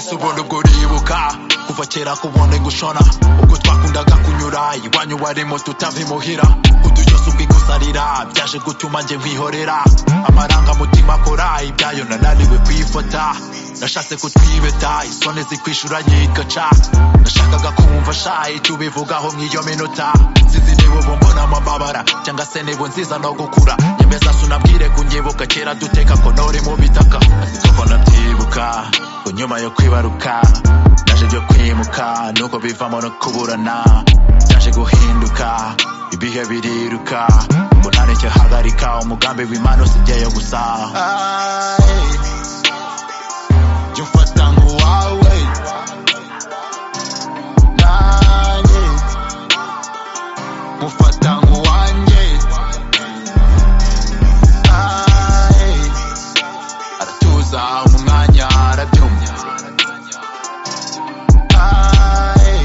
si ubundi ubwo uribuka kuva kera kubone gushona ubwo twakundaga kunyura iwanyu warimo tutabimuhira uducyose ubwikosarira byaje gutuma njye nkwihorera amarangamutima akora ibyayo nananiwe kwifata nashatse kutwibeta isoni zikwishura nyikaca nashakaga kumva shayi tubivugaho mw'iyo minota sinzi niba ubu mbona amababara cyangwa se niba nziza no gukura nyemeza sunabwire kunyibuka kera duteka konori mu bitaka ariko nabyibuka ku nyuma yo kwibaruka byaje byo kwimuka nuko bivamo no kuburana byaje guhinduka ibihe biriruka ngo ntareke hagarika umugambi w'imana usibyeyo gusa jya ufata nk'uwawe nanjye nkufata nk'uwanjye Aye. aratuza mu mwanya arabyumya Aye.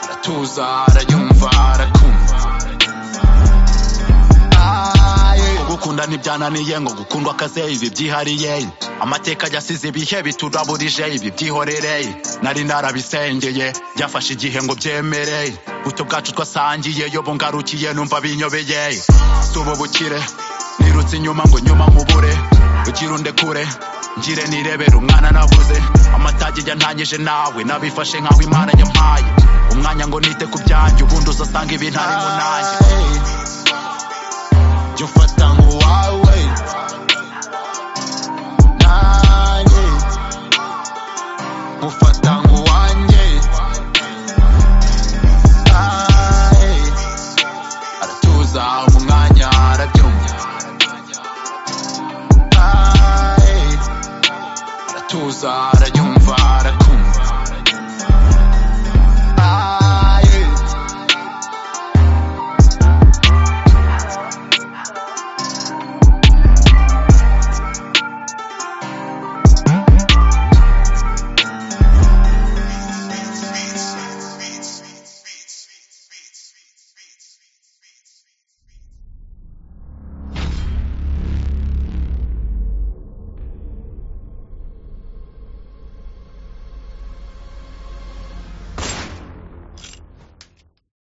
aratuza arayumva arakumva Aye. gukunda ntibyananiye ngo gukundwa akaze ibi byihariye amateka yasize ibihe bituraburije ibi byihorere nari narabisengeye byafashe igihe ngo byemere buto bwacu twasangiye yo bungarukiye numva binyobeye si ubu bukire nirutse inyuma ngo nyuma nkubure ugira undekure ngire nirebera umwana nabuze amatage yantangije nawe nabifashe nkaho imana nyampaye umwanya ngo nite ku byanjye ubundi uzasanga ibintarimo nanjye jya ufata nk'uwawe nanjye nkufata nk'uwanjye Aye. aratuza mu mwanya arabyumya Aye. aratuza arayumva